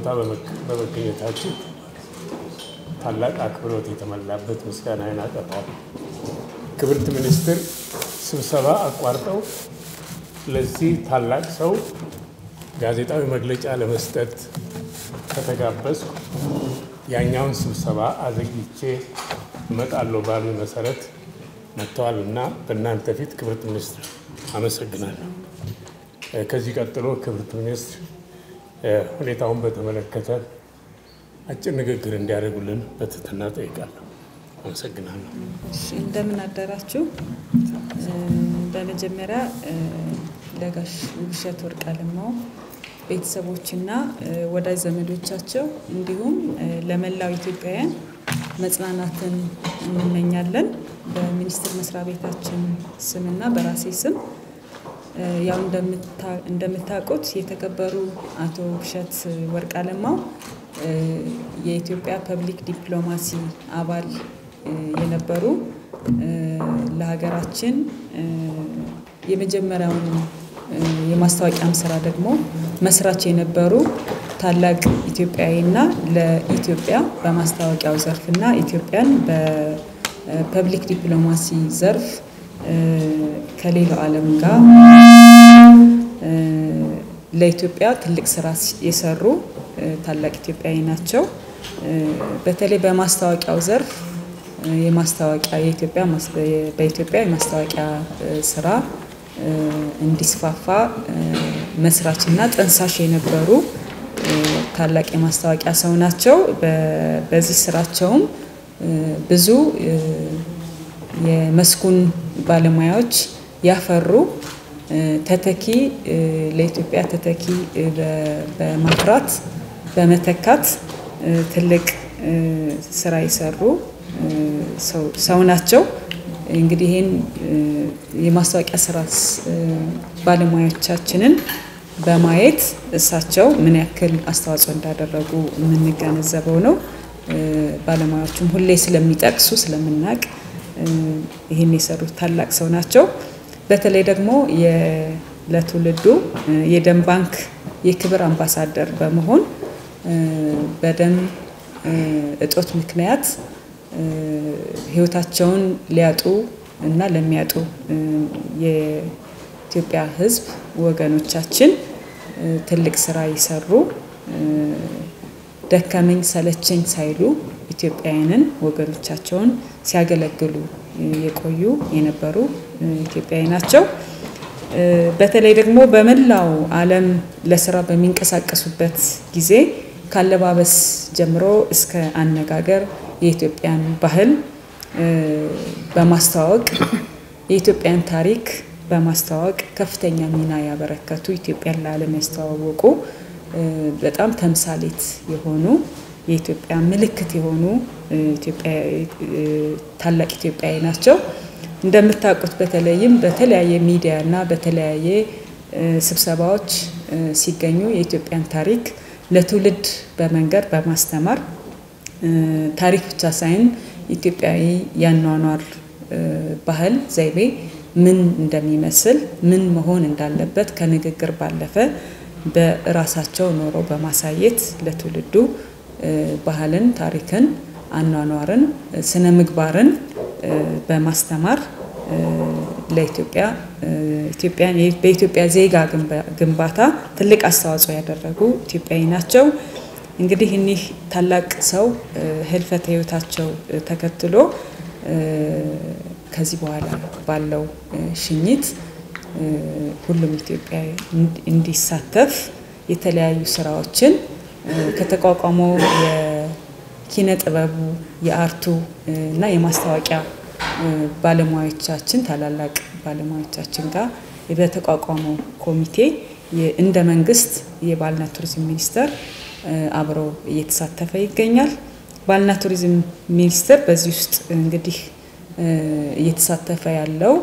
ቦታ በመገኘታችሁ ታላቅ አክብሮት የተሞላበት ምስጋናዬን አቀርባለሁ። ክብርት ሚኒስትር ስብሰባ አቋርጠው ለዚህ ታላቅ ሰው ጋዜጣዊ መግለጫ ለመስጠት ከተጋበዝኩ ያኛውን ስብሰባ አዘግይቼ እመጣለሁ ባሉ መሰረት መጥተዋል እና በእናንተ ፊት ክብርት ሚኒስትር አመሰግናለሁ። ከዚህ ቀጥሎ ክብርት ሚኒስትር ሁኔታውን በተመለከተ አጭር ንግግር እንዲያደርጉልን በትህትና ጠይቃለሁ። አመሰግናለሁ። እንደምን አደራችሁ። በመጀመሪያ ለጋሽ ውብሸት ወርቅ አለማው ቤተሰቦችና ወዳጅ ዘመዶቻቸው እንዲሁም ለመላው ኢትዮጵያውያን መጽናናትን እንመኛለን። በሚኒስቴር መስሪያ ቤታችን ስምና በራሴ ስም ያው እንደምታውቁት የተከበሩ አቶ ውብሸት ወርቅ አለማው የኢትዮጵያ ፐብሊክ ዲፕሎማሲ አባል የነበሩ ለሀገራችን የመጀመሪያውን የማስታወቂያም ስራ ደግሞ መስራች የነበሩ ታላቅ ኢትዮጵያዊና ለኢትዮጵያ በማስታወቂያው ዘርፍና ኢትዮጵያን በፐብሊክ ዲፕሎማሲ ዘርፍ ከሌላው ዓለም ጋር ለኢትዮጵያ ትልቅ ስራ የሰሩ ታላቅ ኢትዮጵያዊ ናቸው። በተለይ በማስታወቂያው ዘርፍ የማስታወቂያ የኢትዮጵያ በኢትዮጵያ የማስታወቂያ ስራ እንዲስፋፋ መስራችና ጠንሳሽ የነበሩ ታላቅ የማስታወቂያ ሰው ናቸው። በዚህ ስራቸውም ብዙ የመስኩን ባለሙያዎች ያፈሩ ተተኪ ለኢትዮጵያ ተተኪ በማፍራት በመተካት ትልቅ ስራ የሰሩ ሰው ናቸው። እንግዲህ ይህን የማስታወቂያ ስራ ባለሙያዎቻችንን በማየት እሳቸው ምን ያክል አስተዋጽኦ እንዳደረጉ የምንገነዘበው ነው። ባለሙያዎቹም ሁሌ ስለሚጠቅሱ ስለምናውቅ ይህን የሰሩት ታላቅ ሰው ናቸው። በተለይ ደግሞ ለትውልዱ የደም ባንክ የክብር አምባሳደር በመሆን በደም እጦት ምክንያት ህይወታቸውን ሊያጡ እና ለሚያጡ የኢትዮጵያ ሕዝብ ወገኖቻችን ትልቅ ስራ የሰሩ ደከመኝ ሰለቸኝ ሳይሉ ኢትዮጵያውያንን ወገኖቻቸውን ሲያገለግሉ የቆዩ የነበሩ ኢትዮጵያዊ ናቸው። በተለይ ደግሞ በመላው ዓለም ለስራ በሚንቀሳቀሱበት ጊዜ ካለባበስ ጀምሮ እስከ አነጋገር የኢትዮጵያን ባህል በማስተዋወቅ የኢትዮጵያን ታሪክ በማስተዋወቅ ከፍተኛ ሚና ያበረከቱ ኢትዮጵያን ለዓለም ያስተዋወቁ በጣም ተምሳሌት የሆኑ የኢትዮጵያ ምልክት የሆኑ ታላቅ ኢትዮጵያዊ ናቸው። እንደምታውቁት በተለይም በተለያየ ሚዲያ እና በተለያየ ስብሰባዎች ሲገኙ የኢትዮጵያን ታሪክ ለትውልድ በመንገር በማስተማር ታሪክ ብቻ ሳይሆን ኢትዮጵያዊ ያኗኗር ባህል ዘይቤ ምን እንደሚመስል ምን መሆን እንዳለበት ከንግግር ባለፈ በራሳቸው ኖረው በማሳየት ለትውልዱ ባህልን፣ ታሪክን፣ አኗኗርን፣ ስነ ምግባርን በማስተማር ለኢትዮጵያ በኢትዮጵያ ዜጋ ግንባታ ትልቅ አስተዋጽኦ ያደረጉ ኢትዮጵያዊ ናቸው። እንግዲህ እኒህ ታላቅ ሰው ህልፈተ ህይወታቸው ተከትሎ ከዚህ በኋላ ባለው ሽኝት ሁሉም ኢትዮጵያዊ እንዲሳተፍ የተለያዩ ስራዎችን ከተቋቋመው የኪነ ጥበቡ የአርቱ እና የማስታወቂያ ባለሙያዎቻችን ታላላቅ ባለሙያዎቻችን ጋር በተቋቋመው ኮሚቴ እንደ መንግስት የባህልና ቱሪዝም ሚኒስቴር አብሮ እየተሳተፈ ይገኛል። ባህልና ቱሪዝም ሚኒስቴር በዚህ ውስጥ እንግዲህ እየተሳተፈ ያለው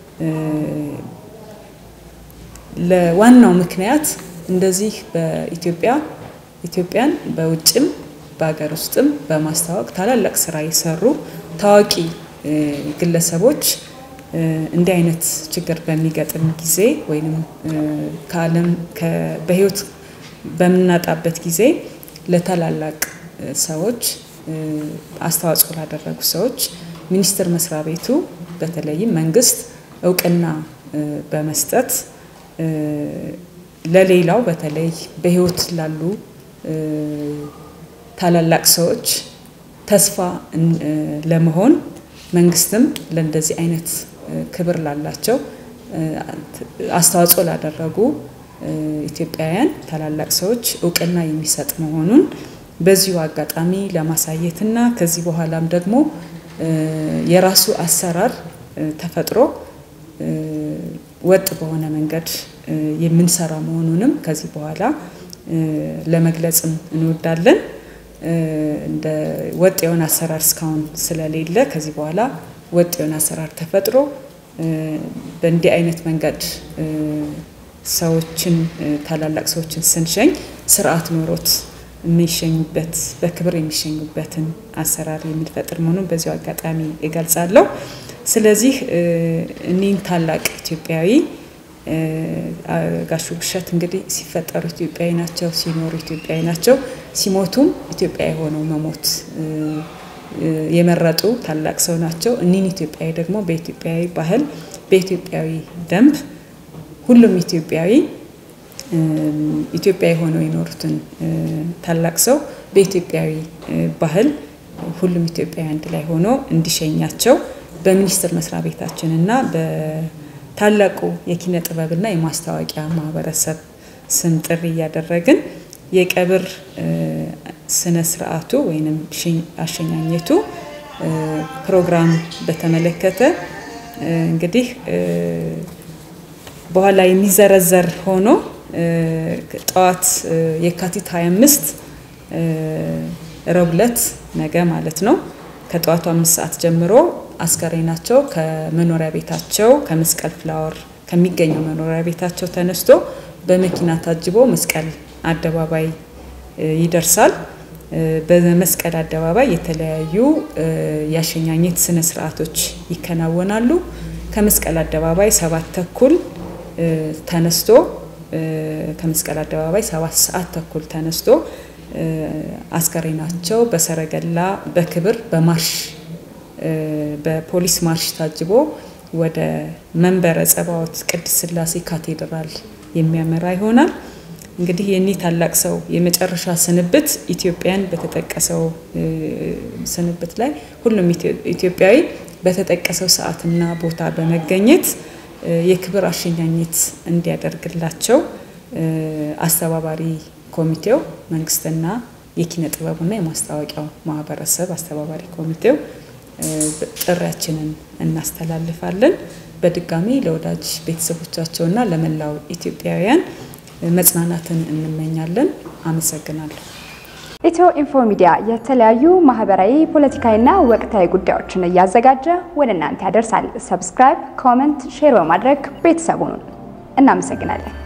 ለዋናው ምክንያት እንደዚህ በኢትዮጵያ ኢትዮጵያን በውጭም በሀገር ውስጥም በማስተዋወቅ ታላላቅ ስራ የሰሩ ታዋቂ ግለሰቦች እንዲህ አይነት ችግር በሚገጥም ጊዜ ወይም ከዓለም በህይወት በምናጣበት ጊዜ ለታላላቅ ሰዎች አስተዋጽኦ ላደረጉ ሰዎች ሚኒስቴር መስሪያ ቤቱ በተለይም መንግስት እውቅና በመስጠት ለሌላው በተለይ በህይወት ላሉ ታላላቅ ሰዎች ተስፋ ለመሆን መንግስትም ለእንደዚህ አይነት ክብር ላላቸው አስተዋጽኦ ላደረጉ ኢትዮጵያውያን ታላላቅ ሰዎች እውቅና የሚሰጥ መሆኑን በዚሁ አጋጣሚ ለማሳየትና ከዚህ በኋላም ደግሞ የራሱ አሰራር ተፈጥሮ ወጥ በሆነ መንገድ የምንሰራ መሆኑንም ከዚህ በኋላ ለመግለጽም እንወዳለን። እንደ ወጥ የሆነ አሰራር እስካሁን ስለሌለ ከዚህ በኋላ ወጥ የሆነ አሰራር ተፈጥሮ በእንዲህ አይነት መንገድ ሰዎችን ታላላቅ ሰዎችን ስንሸኝ ስርዓት ኖሮት የሚሸኙበት በክብር የሚሸኙበትን አሰራር የምንፈጥር መሆኑን በዚሁ አጋጣሚ እገልጻለሁ። ስለዚህ እኒህን ታላቅ ኢትዮጵያዊ ጋሹ ብሸት እንግዲህ ሲፈጠሩ ኢትዮጵያዊ ናቸው፣ ሲኖሩ ኢትዮጵያዊ ናቸው፣ ሲሞቱም ኢትዮጵያዊ ሆነው መሞት የመረጡ ታላቅ ሰው ናቸው። እኒህን ኢትዮጵያዊ ደግሞ በኢትዮጵያዊ ባህል በኢትዮጵያዊ ደንብ ሁሉም ኢትዮጵያዊ ኢትዮጵያዊ ሆነው የኖሩትን ታላቅ ሰው በኢትዮጵያዊ ባህል ሁሉም ኢትዮጵያዊ አንድ ላይ ሆኖ እንዲሸኛቸው በሚኒስቴር መስሪያ ቤታችን እና በታላቁ የኪነ ጥበብና የማስታወቂያ ማህበረሰብ ስም ጥሪ እያደረግን የቀብር ስነ ስርዓቱ ወይም አሸኛኘቱ ፕሮግራም በተመለከተ እንግዲህ በኋላ የሚዘረዘር ሆኖ ጠዋት የካቲት 25 ረቡዕ ዕለት ነገ ማለት ነው ከጠዋቱ አምስት ሰዓት ጀምሮ አስከሬናቸው ከመኖሪያ ቤታቸው ከመስቀል ፍላወር ከሚገኘው መኖሪያ ቤታቸው ተነስቶ በመኪና ታጅቦ መስቀል አደባባይ ይደርሳል። በመስቀል አደባባይ የተለያዩ የአሸኛኘት ስነ ስርዓቶች ይከናወናሉ። ከመስቀል አደባባይ ሰባት ተኩል ተነስቶ ከመስቀል አደባባይ ሰባት ሰዓት ተኩል ተነስቶ አስከሬናቸው በሰረገላ በክብር በማርሽ በፖሊስ ማርሽ ታጅቦ ወደ መንበረ ጸባዖት ቅድስት ሥላሴ ካቴድራል የሚያመራ ይሆናል። እንግዲህ የኒህ ታላቅ ሰው የመጨረሻ ስንብት ኢትዮጵያን በተጠቀሰው ስንብት ላይ ሁሉም ኢትዮጵያዊ በተጠቀሰው ሰዓትና ቦታ በመገኘት የክብር አሸኛኘት እንዲያደርግላቸው አስተባባሪ ኮሚቴው መንግስትና የኪነ ጥበቡና የማስታወቂያው ማህበረሰብ አስተባባሪ ኮሚቴው ጥሪያችንን እናስተላልፋለን። በድጋሚ ለወዳጅ ቤተሰቦቻቸውና ለመላው ኢትዮጵያውያን መጽናናትን እንመኛለን። አመሰግናለሁ። ኢትዮ ኢንፎ ሚዲያ የተለያዩ ማህበራዊ፣ ፖለቲካዊና ወቅታዊ ጉዳዮችን እያዘጋጀ ወደ እናንተ ያደርሳል። ሰብስክራይብ፣ ኮመንት፣ ሼር በማድረግ ቤተሰቡን እናመሰግናለን።